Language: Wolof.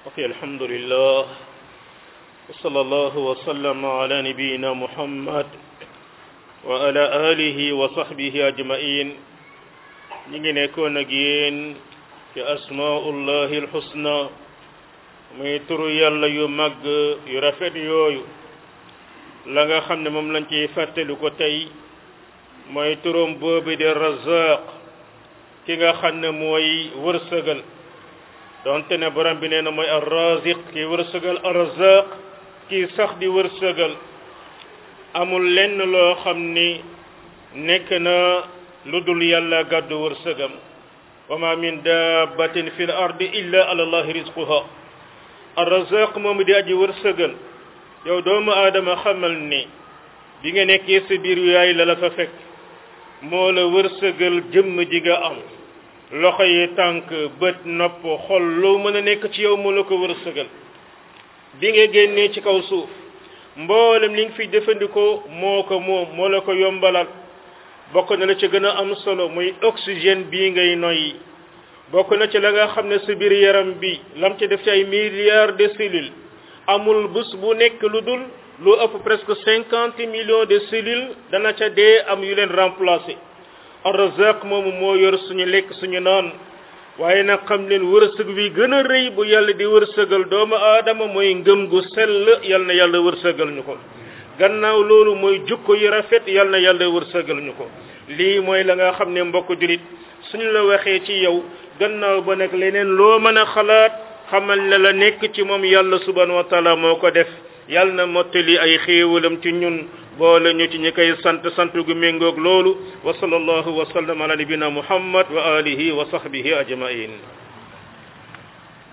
ok alhamdulillah wa sallallahu wa sallama ala nabiyina muhammad wa ala alihi wa sahbihi ajmain ñi ngi nekkoon ak yéen ci asmaullahi alhusna muy turu yàlla yu màgg yu rafet yooyu la nga xam ne moom lañ ciy fàttali ko tey mooy turam boobu di razaq ki nga xam ne mooy wërsëgal donte ne borom bi nee na mooy arraziq kii wërsëgal arrazaq kii sax di wërsëgal amul lenn loo xam ni nekk na lu dul yàlla gàddu wërsëgam wa ma min dabbatin fi l ardi illa ala allahi rizquha arrazaq moom di aji wërsëgal yow doomu aadama xamal ni bi nga nekkee sa biir yaay la la fa fekk moo la wërsëgal jëmm ji nga am loxo yi tànk bët nopp xol loo mën a nekk ci yow moo la ko wërsëgal bi nga génnee ci kaw suuf mboolem li nga fi jëfandikoo moo ko moom moo la ko yombalal bokk na la ci gën a am solo muy oxygène bii ngay noyyi bokk na ci la nga xam ne sa biir yaram bi lam ci def ci ay milliards de cellules amul bés bu nekk lu dul lu ëpp presque cinquante millions de cellules dana ca dee am yu leen remplacer ar-Razzaq moomu moo yor suñu lekk suñu naan waaye nag xam leen wërsëg bi gën a rëy bu yàlla di wërsëgal doomu aadama mooy ngëm gu sell yal na yàlla wërsëgal ñu ko gannaaw loolu mooy jukko yu rafet yal na yàlla wërsëgal ñu ko lii mooy la nga xam ne mbokk julit suñu la waxee ci yow gannaaw ba nag leneen loo mën a xalaat xamal ne la nekk ci moom yàlla subhanahu wa taala moo ko def yàlla na mottali ay xéewalam ci ñun boole ñu ci ñi koy sant sant gu méngoog loolu wa sallallahu wa sallam ala nabina muhammad wa alihi wa sahbihi ajmain